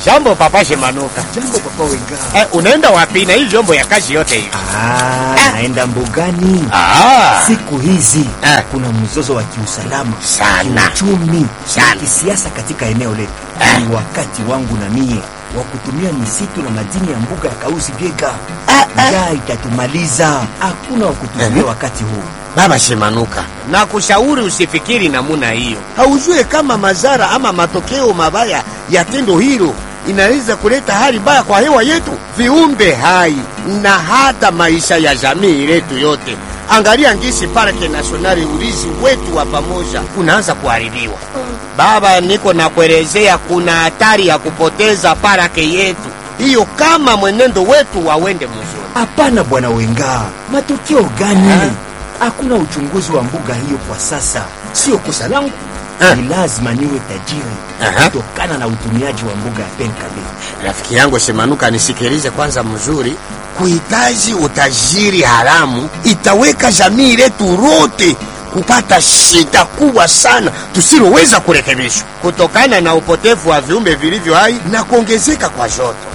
Jambo papa Shemanuka. Jambo papa Wenga. Eh, unaenda wapi na hii vyombo ya kazi yote hivi? Ah, naenda mbugani. Ah, Siku hizi Eh. kuna mzozo wa kiusalama Sana. kiuchumi Sana. na kisiasa katika eneo letu. Eh. Ni wakati wangu na mie wa kutumia misitu na madini ya mbuga ya Kausi Biega. Njaa itatumaliza, hakuna wa kutumia wakati huu. Baba Shemanuka, na kushauri usifikiri namuna hiyo. Haujue kama madhara ama matokeo mabaya ya tendo hilo inaweza kuleta hali mbaya kwa hewa yetu, viumbe hai na hata maisha ya jamii letu yote. Angalia ngisi parke nasionali, urizi wetu wa pamoja unaanza kuharibiwa. Baba, niko na kuelezea, kuna hatari ya kupoteza parake yetu hiyo kama mwenendo wetu wawende mzuri. Hapana bwana Wenga, matokeo gani? Hakuna uchunguzi wa mbuga hiyo kwa sasa. Sio kosa langu, Eh. ni lazima niwe tajiri Aha. kutokana na utumiaji wa mbuga ya Penkabe. Rafiki yangu Shemanuka, nisikilize kwanza mzuri. Kuhitaji utajiri haramu itaweka jamii letu lote kupata shida kubwa sana tusiloweza kurekebishwa kutokana na upotevu wa viumbe vilivyo hai na kuongezeka kwa joto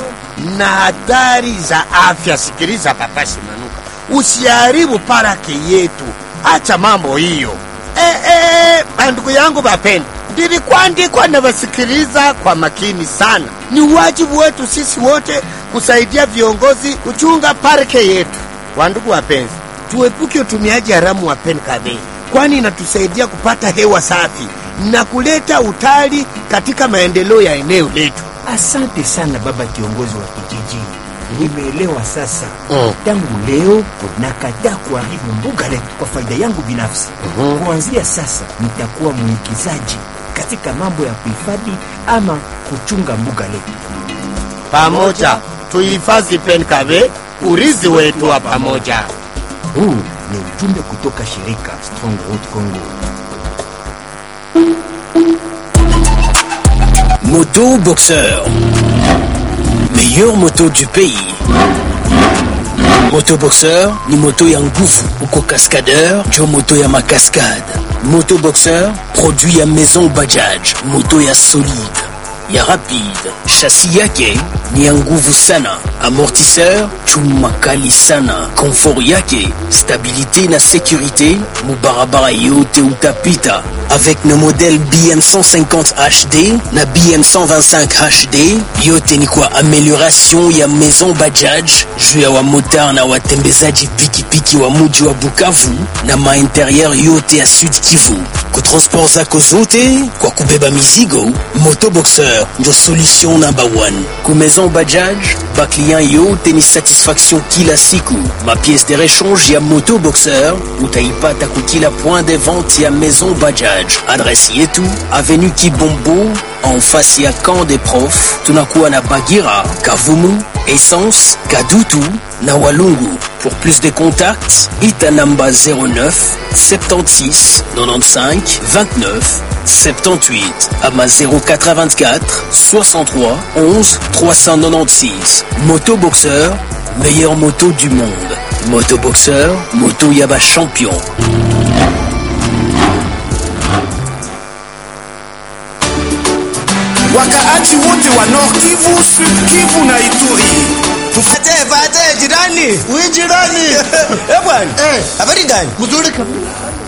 na hatari za afya. Sikiliza papa Shemanuka, usiharibu parake yetu, acha mambo hiyo. Eh, eh, bandugu yangu bapenda, ndilikuandikwa na wasikiliza kwa makini sana. Ni wajibu wetu sisi wote kusaidia viongozi kuchunga parke yetu. Wandugu wapenzi, tuepuke utumiaji haramu wa penkabe, kwani inatusaidia kupata hewa safi na kuleta utali katika maendeleo ya eneo letu. Asante sana baba kiongozi wa kijiji, nimeelewa sasa. Mm. Tangu leo nakataa kuharibu mbuga letu kwa faida yangu binafsi. Kuanzia sasa nitakuwa mwigizaji katika mambo ya kuhifadhi ama kuchunga mbuga letu. Pamoja tuhifadhi penkabe, urithi wetu wa pamoja. Huu ni ujumbe kutoka shirika Strong Road Congo. Moto Boxeur. Meilleure moto du pays. Moto Boxeur ni moto ya nguvu uko cascadeur jo moto ya makaskade. Moto Boxeur produit ya Maison Bajaj, moto ya solide ya rapide. Chassis yake ni ya nguvu sana, amortisseur chuma kali sana, confort yake stabilité na sécurité mubarabara yote utapita avec nos modèles BM 150 HD na BM 125 HD yote ni kwa amélioration ya Maison Bajaj juu ya wamotar na watembezaji pikipiki wa muji wa Bukavu na mainterieur yote ya Sud Kivu. Kwa transport zako zote kwa kubeba mizigo, Motoboxer ndio solution number one. Ku Maison Bajaj ba client yote ni satisfaction kila siku. Ma pièce de rechange ya Motoboxer utaipata ku kila point de vente ya Maison Bajaj. Adresse yetu avenue Kibombo en face ya camp des profs. Tunakuwa na Bagira, Kavumu, Essence, Kadutu na Walungu. Pour plus de contacts, Itanamba 09 76 95 29 78 Ama 084 63 11 396 Motoboxeur, meilleure moto du monde. Motoboxeur, moto Yaba champion. wakaaji wote wa Nord Kivu, Sud Kivu na Ituri. Tufate fate jirani. Wewe jirani. Eh bwana. Eh. Habari gani? Mzuri kabisa.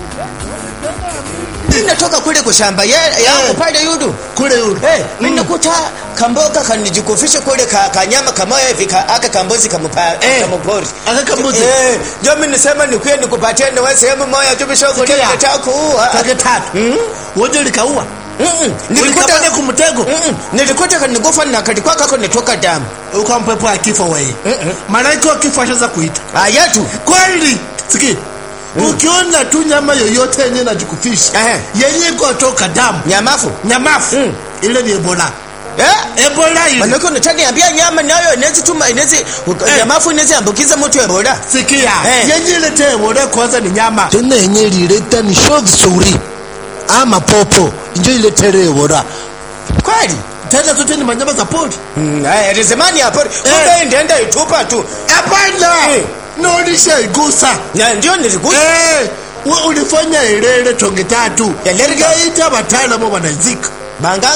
Mimi natoka kule kwa shamba ya yangu pale yudu. Kule yule. Eh, mimi nakuta kamboga kanijikufisha kule ka, kanyama kamoya hivi ka, aka kambozi kamupa Eh. kamupori. Aka kambuzi. Eh, ndio mimi nisema nikuye nikupatie na wewe sehemu moja tu bishogo ndio Sikia. nataka kuua. Kage tatu. Mm. Wote likaua. Mm-mm. Ulitapanya Nilikuta kumtego. Mm-mm. Nilikuta kanigufa na kalikuwa kako nitoka damu. Uko mpepo ya kifo wewe. Malaika wa kifo ashaanza kuita. Ayatu. Kweli. Siki. Ukiona tu nyama yoyote yenye najikufisha Eh. yenye kutoka damu Nyamafu. nyamafu Mm. ile ni ebola Eh? ebola ile Manake unataniambia nyama nayo inaweza tuma inaweza nyamafu inaweza ambukiza mtu Ebola. sikia Eh. yenye ilete ebola kwanza ni nyama tena yenye ilileta ni sho vizuri ama popo njo iletere ebola Kweli? tena zote ni manyama za pori Mm, Aya, rizimani hapo. Kumbe ndienda itupa tu. hapana Eh. naonisha igusa Na ndio nilikuja. Eh, we ulifanya ilele tonge tatu Ya lerga. ikaita wataalamu wanazika Banganga.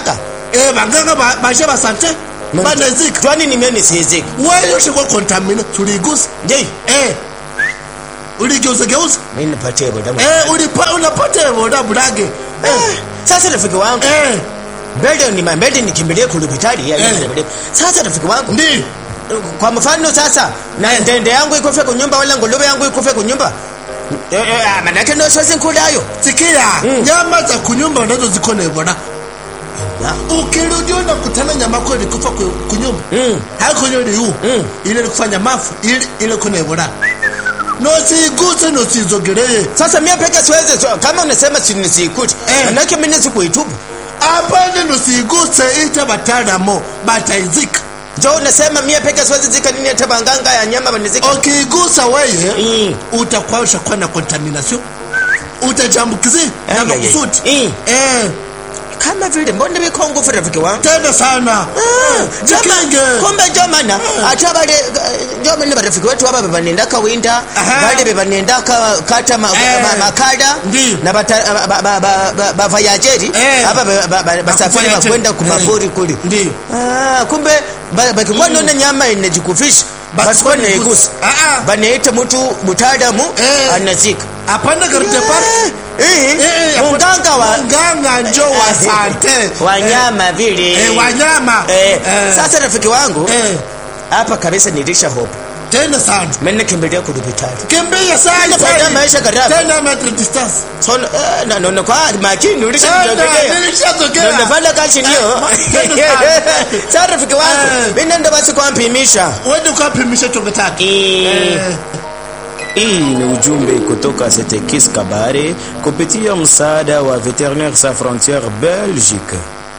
eh banganga ba- bashe basante banezika twani nimie nisizika wewe ushikwa contamina tuligusa je eh uligeuza geuza mimi nipatie boda eh ulipa unapata boda bulage Eh, sasa rafiki wangu eh mbele ni mbele nikimbilie kulubitali ya Eh. mbele. sasa rafiki wangu ndi kwa mfano sasa na ndende yangu ikufe kunyumba wala nguluwe yangu ikufe kunyumba Eh, eh, ah, manake ndo sosi nkulayo sikia nyama za kunyumba unazo ziko na boda ukirudi unakutana nyama ko ilikufa ku- kunyumba Mm. haiko nyo liu Mm. ile ilikufanya mafu ile ile kuna ebola nosiguse nosizogelee sasa mie peke siweze so, kama unasema sinisikuti Eh. manake mimi sikuitubu apane nosiguse ita bataramo bataizika jo unasema mie peke siwezi zika nini hata banganga ya nyama banizika ukigusa weye Mm. utakuwa ushakuwa na contamination utajambukizi na Ai, ai, ai. makusudi Mm. eh kama vile mbona biko ngufu rafiki wangu tena sana Ah, jikinge jama- kumbe jomana ate bale jomani barafiki wetu aba bebanendaka winda Aha. bale bebanendaka kata ma- Eh. ma- makada Ndi. na bata- ba- ba- ba- ba- bavayajeri Eh. aba ba- ba- ba- basafiri Bakuvayajeri. bakwenda kumafuri Eh. kuli Ndi. Ah, kumbe ba- bakikuwa nona nyama inajikufisha Basikuwa basikuwa naigusa. naigusa Ah, ah. banaita mtu mutaalamu Eh. anazika apana garde par Eh, Eh, munganga wa munganga njo wa sante wanyama vile eh, wanyama Eh, Eh, sasa rafiki wangu eh, hapa kabisa nilisha hope tena sana mimi kimbilia kudupitali kimbia sana Tena faida sana. maisha gharama. tena metric distance so eh, na nono kwa makini ulisha tena kujogea nilishazogea nafanya kazi ndio tena sana. sasa rafiki wangu Eh. mimi ndo basi kwampimisha wende ukapimisha chonge tatu Eh. Hii ni ujumbe kutoka Setekis Kabare kupitia msaada wa Veterinaires Sans Frontières Belgique.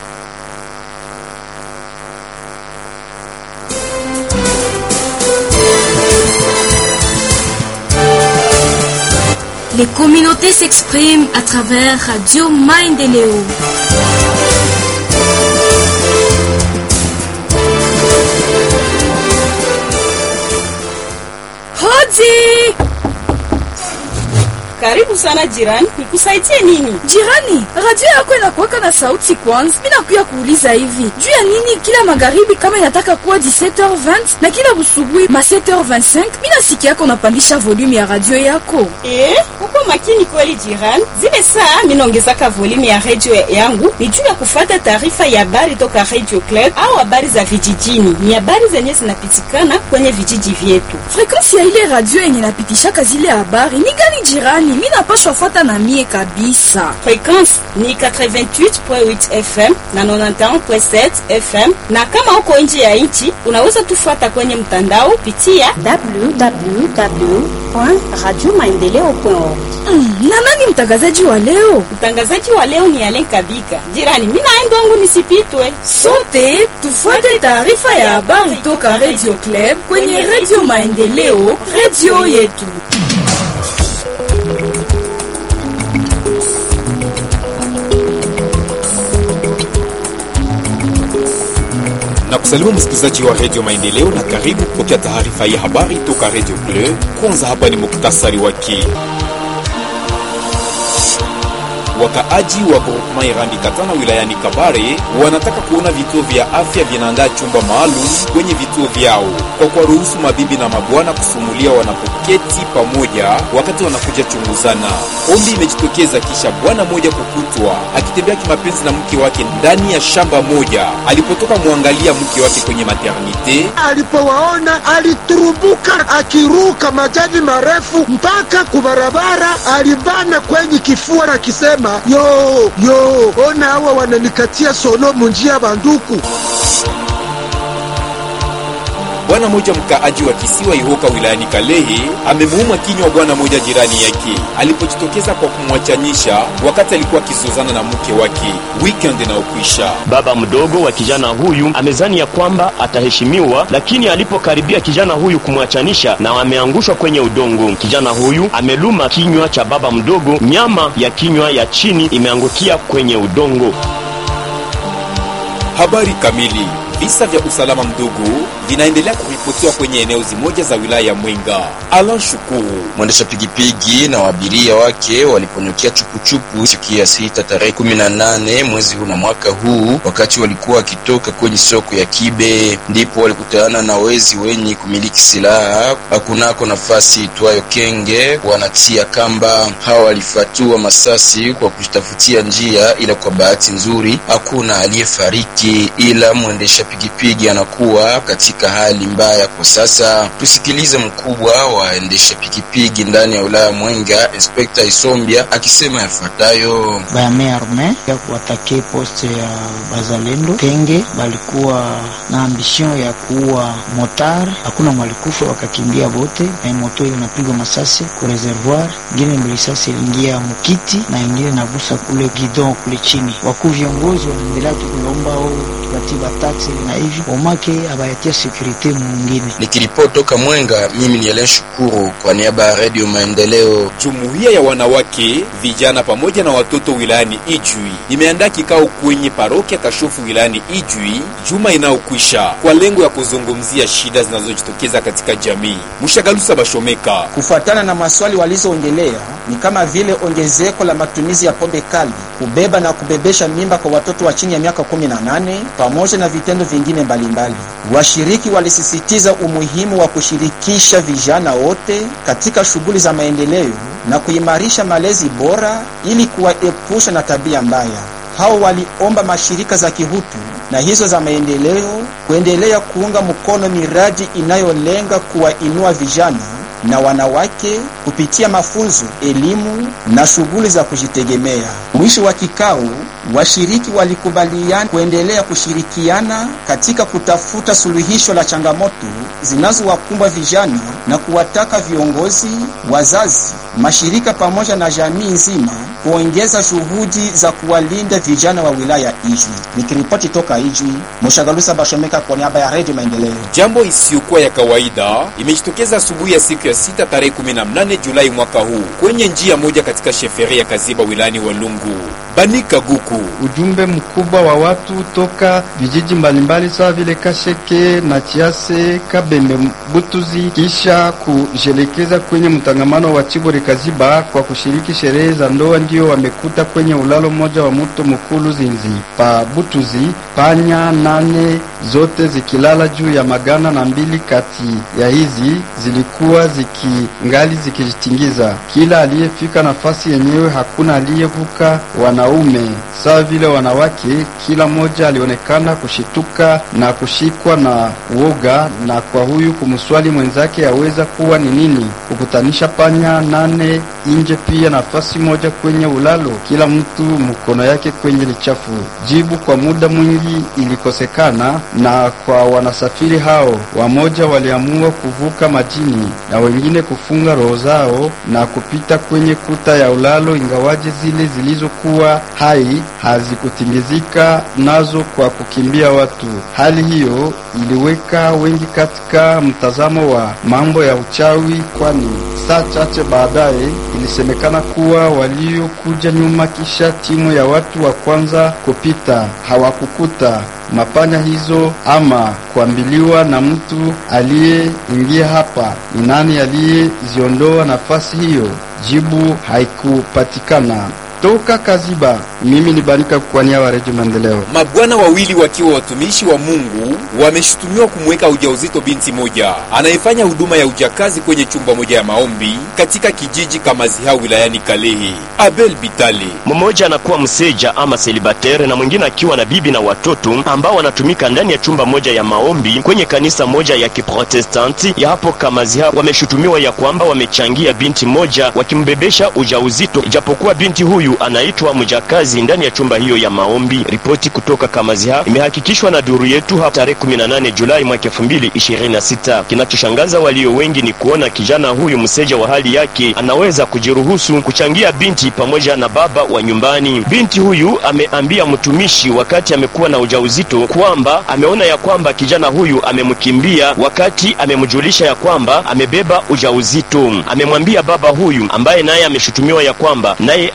Les communautés s'expriment à travers Radio Maendeleo. Hodi! Karibu sana jirani, nikusaidie nini? Jirani, radio yako inakuwaka na sauti kwanza. Mimi nakuya kuuliza hivi. Juu ya nini kila magharibi kama inataka kuwa 17h20 na kila busubuhi ma 7h25 mimi nasikia yako unapandisha volume ya radio yako? Eh, uko makini kweli jirani. Zile saa minaongezaka volume ya redio yangu ni juu ya kufata taarifa ya habari toka Radio Club au habari za vijijini. Ni habari zenye zinapitikana kwenye vijiji vyetu. Frequensi ya ile radio yenye napitishaka zile habari ni gani jirani? Mimi napashwa fuata na mie kabisa. Frekwensi ni 88.8 FM na 91.7 FM, na kama uko nje ya nchi unaweza tufuata kwenye mtandao pitia www.radiomaendeleo.org. Mm, na nani mtangazaji wa leo? Mtangazaji wa leo ni Alen Kabika. Jirani, mimi naenda wangu nisipitwe. Sote tufuate taarifa ya habari toka Radio Club kwenye Radio Maendeleo, radio yetu. na kusalimu msikilizaji wa redio Maendeleo na karibu kupokea taarifa ya habari toka redio Bleu. Kwanza hapa ni muktasari wake. Wakaaji wa groupement Irambi Katana wilayani Kabare wanataka kuona vituo vya afya vinaandaa chumba maalum kwenye vituo vyao kwa kuwaruhusu mabibi na mabwana kusumulia wanapoketi pamoja wakati wanakuja chunguzana. Ombi imejitokeza kisha bwana mmoja kukutwa akitembea kimapenzi na mke wake ndani ya shamba moja alipotoka mwangalia mke wake kwenye maternite. alipowaona aliturubuka akiruka majani marefu mpaka kubarabara, alibana kwenye kifua na kisema yo yo, ona hawa wananikatia solo munjia banduku. Bwana mmoja mkaaji wa kisiwa Ihoka wilayani Kalehe amemuuma kinywa bwana mmoja jirani yake alipojitokeza kwa kumwachanisha wakati alikuwa akizozana na mke wake weekend inayokwisha. Baba mdogo wa kijana huyu amezani ya kwamba ataheshimiwa, lakini alipokaribia kijana huyu kumwachanisha na ameangushwa kwenye udongo. Kijana huyu ameluma kinywa cha baba mdogo, nyama ya kinywa ya chini imeangukia kwenye udongo. Habari kamili. Visa vya usalama mdogo vinaendelea kuripotiwa kwenye eneo zimoja za wilaya ya Mwenga. Alan Shukuru, mwendesha pigipigi na waabiria wake waliponyokea chupuchupu siku ya sita tarehe kumi na nane mwezi huu na mwaka huu, wakati walikuwa wakitoka kwenye soko ya Kibe, ndipo walikutana na wezi wenye kumiliki silaha kunako nafasi itwayo Kenge, wanatia kamba. Hawa walifatua masasi kwa kutafutia njia, ila kwa bahati nzuri hakuna aliyefariki, ila mwendesha pigipigi anakuwa katika hali mbaya kwa sasa. Tusikilize mkubwa waendesha pikipiki ndani ya wilaya Mwenga, Inspekta Isombia akisema yafuatayo: bame arme ya kuatake poste ya bazalendo Kenge balikuwa na ambition ya kuua motar, hakuna mwalikufa, wakakimbia bote, na moto hiyo inapigwa masasi ku reservoir, ingine mlisasi iliingia mukiti na ingine nagusa kule gidon kule chini. Wakuu viongozi wanaendelea tukulomba au tupatiba taksi na hivi omake abayatia sekurite mwingine. Nikiripoti toka Mwenga, mimi ni Elen Shukuru kwa niaba ya Radio Maendeleo. Jumuiya ya wanawake, vijana pamoja na watoto wilayani Ijwi imeandaa kikao kwenye parokia Kashofu wilayani Ijwi juma inayokwisha kwa lengo ya kuzungumzia shida zinazojitokeza katika jamii. Mshagalusa Bashomeka, kufuatana na maswali walizoongelea ni kama vile ongezeko la matumizi ya pombe kali, kubeba na kubebesha mimba kwa watoto wa chini ya miaka 18 pamoja na vitendo vingine mbalimbali. Washiriki walisisitiza umuhimu wa kushirikisha vijana wote katika shughuli za maendeleo na kuimarisha malezi bora ili kuwaepusha na tabia mbaya. Hao waliomba mashirika za kihutu na hizo za maendeleo kuendelea kuunga mkono miradi inayolenga kuwainua vijana na wanawake kupitia mafunzo, elimu na shughuli za kujitegemea. Mwisho wa kikao, washiriki walikubaliana kuendelea kushirikiana katika kutafuta suluhisho la changamoto zinazowakumba vijana na kuwataka viongozi, wazazi, mashirika pamoja na jamii nzima kuongeza juhudi za kuwalinda vijana wa wilaya Ijwi. Nikiripoti toka Ijwi, Moshagalusa Bashomeka kwa niaba ya Redio Maendeleo. Jambo isiyokuwa ya kawaida imejitokeza asubuhi ya siku ya sita tarehe 18 Julai mwaka huu kwenye njia moja katika sheferi ya Kaziba wilayani Walungu. Banika Guku, ujumbe mkubwa wa watu toka vijiji mbalimbali sawa vile Kasheke na Chiase, Kabembe, Butuzi kisha kujelekeza kwenye mtangamano wa Chibore Kaziba kwa kushiriki sherehe za ndoa, ndio wamekuta kwenye ulalo mmoja wa mto Mukulu Zinzi pa Butuzi, panya nane zote zikilala juu ya magana na mbili kati ya hizi zilikuwa zikingali zikijitingiza. Kila aliyefika nafasi yenyewe, hakuna aliyevuka wanaume sawa vile wanawake. Kila mmoja alionekana kushituka na kushikwa na uoga, na kwa huyu kumswali mwenzake aweza kuwa ni nini kukutanisha panya nane nje, pia nafasi moja kwenye ulalo, kila mtu mkono yake kwenye lichafu. Jibu kwa muda mwingi ilikosekana, na kwa wanasafiri hao wamoja waliamua kuvuka majini na wengine kufunga roho zao na kupita kwenye kuta ya ulalo, ingawaje zile zilizokuwa hai hazikutingizika nazo kwa kukimbia watu. Hali hiyo iliweka wengi katika mtazamo wa mambo ya uchawi, kwani saa chache baadaye ilisemekana kuwa waliokuja nyuma kisha timu ya watu wa kwanza kupita hawakukuta mapanya hizo ama kuambiliwa na mtu aliyeingia hapa ni nani aliyeziondoa nafasi hiyo. Jibu haikupatikana. Toka Kaziba, mimi ni Barika kwa niaba ya Redio Maendeleo. Mabwana wawili wakiwa watumishi wa Mungu wameshutumiwa kumweka ujauzito binti moja anayefanya huduma ya ujakazi kwenye chumba moja ya maombi katika kijiji Kamaziha wilayani Kalehe. Abel Bitale, mmoja anakuwa mseja ama selibatere na mwingine akiwa na bibi na watoto ambao wanatumika ndani ya chumba moja ya maombi kwenye kanisa moja ya Kiprotestanti ya hapo Kamaziha. Wameshutumiwa ya kwamba wamechangia binti moja wakimbebesha ujauzito, ijapokuwa binti huyu anaitwa mjakazi ndani ya chumba hiyo ya maombi. Ripoti kutoka Kamaziha imehakikishwa na duru yetu hapa tarehe 18 Julai mwaka 2026. Kinachoshangaza walio wengi ni kuona kijana huyu mseja wa hali yake anaweza kujiruhusu kuchangia binti pamoja na baba wa nyumbani. Binti huyu ameambia mtumishi wakati amekuwa na ujauzito kwamba ameona ya kwamba kijana huyu amemkimbia wakati amemjulisha ya kwamba amebeba ujauzito. Amemwambia baba huyu ambaye naye ameshutumiwa ya kwamba naye aligusa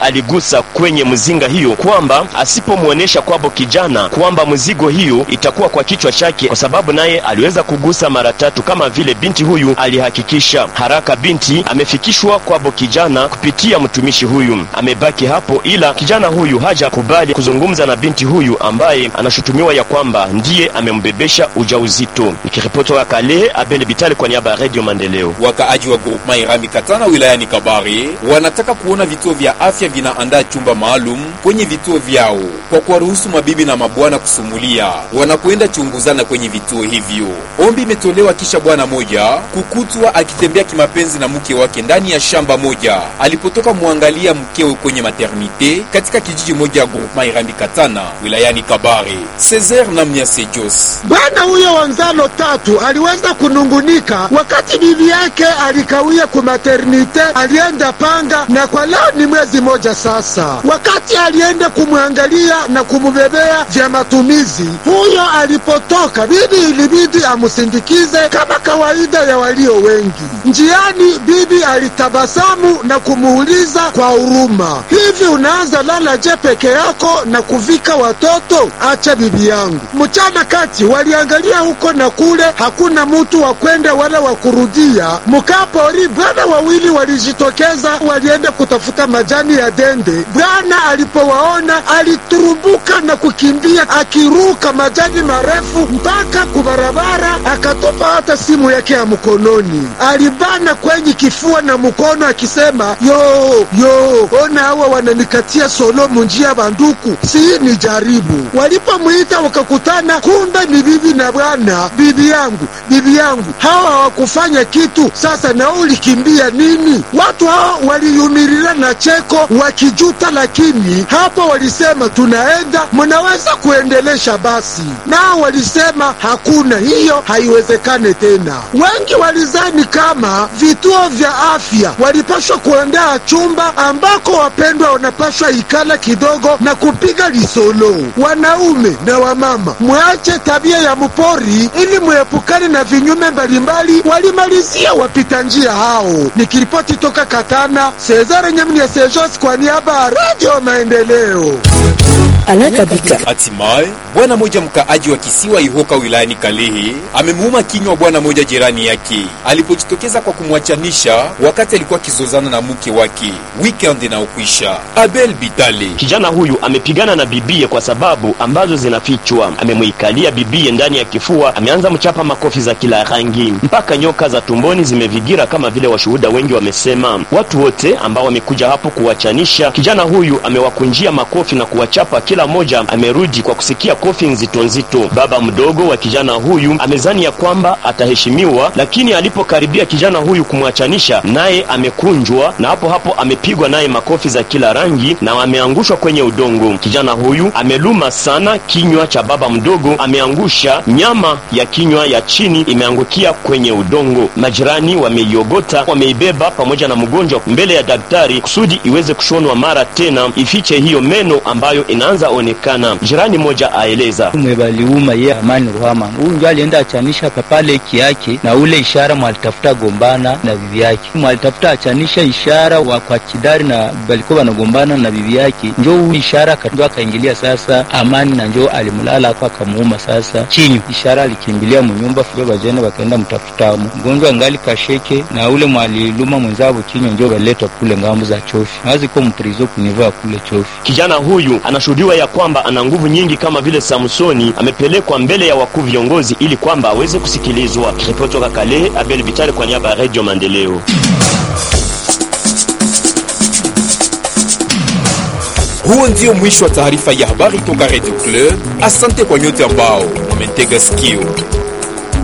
kugusa kwenye mzinga hiyo, kwamba asipomwonyesha kwabo kijana kwamba mzigo hiyo itakuwa kwa kichwa chake, kwa sababu naye aliweza kugusa mara tatu kama vile binti huyu alihakikisha. Haraka binti amefikishwa kwabo kijana kupitia mtumishi huyu, amebaki hapo, ila kijana huyu hajakubali kuzungumza na binti huyu ambaye anashutumiwa ya kwamba ndiye amembebesha ujauzito. Nikiripoti wa Kale, Abel Bitali kwa niaba ya Radio Maendeleo. Wakaaji wa groupement Irambi Katana wilayani Kabare wanataka kuona vituo vya afya vinaandaa chumba maalum kwenye vituo vyao kwa kuwaruhusu mabibi na mabwana kusumulia wanakwenda chunguzana kwenye vituo hivyo. Ombi imetolewa kisha bwana moja kukutwa akitembea kimapenzi na mke wake ndani ya shamba moja alipotoka mwangalia mkewe kwenye maternite katika kijiji moja ya groupement Irambi Katana wilayani Kabare. Cesar Namnyase Jos Bwana huyo wa Nzalo tatu aliweza kunungunika wakati bibi yake alikawia ku maternite, alienda panga na kwa leo ni mwezi moja sasa. Wakati alienda kumwangalia na kumubebea vya matumizi, huyo alipotoka, bibi ilibidi amusindikize kama kawaida ya walio wengi. Njiani bibi alitabasamu na kumuuliza kwa huruma, hivi unaanza lala je peke yako na kuvika watoto? Acha bibi yangu. Mchana kati waliangalia huko na kule, hakuna mutu wa kwenda wala wa kurudia. Mukapori bwana wawili walijitokeza, walienda kutafuta majani ya dende. Bwana alipowaona aliturubuka na kukimbia akiruka majani marefu mpaka kubarabara, akatupa hata simu yake ya mkononi. Alibana kwenye kifua na mkono akisema, yo yo, ona hawa wananikatia solo munjia banduku, si ni jaribu. Walipomwita wakakutana, kumbe ni bibi na bwana. Bibi yangu, bibi yangu, hawa hawakufanya kitu. Sasa na wewe ulikimbia nini? Watu hao waliyumirira na cheko wakijuta, lakini hapo walisema tunaenda, mnaweza kuendelesha basi. Nao walisema hakuna, hiyo haiwezekane tena. Wengi walizani kama vituo vya afya walipashwa kuandaa chumba ambako wapendwa wanapashwa ikala kidogo na kupiga lisolo. Wanaume na wamama, mwache tabia ya mpori ili muepukane na vinyume mbalimbali, walimalizia wapita njia hao. Nikiripoti toka Katana, Cesare Nyamnia Sejos kwa niaba ya Radio Maendeleo. Hatimaye bwana moja mkaaji wa kisiwa Ihoka wilayani Kalehe amemuuma kinywa bwana moja jirani yake alipojitokeza kwa kumwachanisha wakati alikuwa akizozana na mke wake weekend inaokwisha. Abel Bitale Kijana huyu amepigana na bibie kwa sababu ambazo zinafichwa. Amemwikalia bibie ndani ya kifua, ameanza mchapa makofi za kila rangi mpaka nyoka za tumboni zimevigira, kama vile washuhuda wengi wamesema. Watu wote ambao wamekuja hapo kuwachanisha, kijana huyu amewakunjia makofi na kuwachapa, kila mmoja amerudi kwa kusikia kofi nzito nzito. Baba mdogo wa kijana huyu amezani ya kwamba ataheshimiwa, lakini alipokaribia kijana huyu kumwachanisha, naye amekunjwa na hapo hapo amepigwa naye makofi za kila rangi na ameangushwa kwenye udongo. Kijana huyu ameluma sana kinywa cha baba mdogo, ameangusha nyama ya kinywa ya chini imeangukia kwenye udongo. Majirani wameiogota, wameibeba pamoja na mgonjwa mbele ya daktari kusudi iweze kushonwa mara tena ifiche hiyo meno ambayo inaanza onekana. Jirani moja aeleza mwebaliuma ye Amani Ruhama, huyu ndio alienda achanisha papale iki yake na ule ishara mwalitafuta gombana na bibi yake, mwalitafuta achanisha ishara wa kwa kidari na balikuwa wanagombana na bibi yake, njo huyu ishara ndio akaingilia sasa Amani na njo alimlala ako akamuuma sasa chinyu. Ishara alikimbilia munyumba fujo, bajene bakaenda mtafutamo mgonjwa ngali kasheke na ule mwaliluma mwenzabo kinywa, njo baletwa kule ngambo za chofi nawaziko mprizo kunivaa kule chofi. Kijana huyu anashuhudiwa ya kwamba ana nguvu nyingi kama vile Samsoni. Amepelekwa mbele ya wakuu viongozi ili kwamba aweze kusikilizwa. Ripoti toka Kale, Abel Vitali kwa niaba ya Radio Maendeleo. Huo ndio mwisho wa taarifa ya habari toka Radio Club. Asante kwa nyote ambao wametega sikio.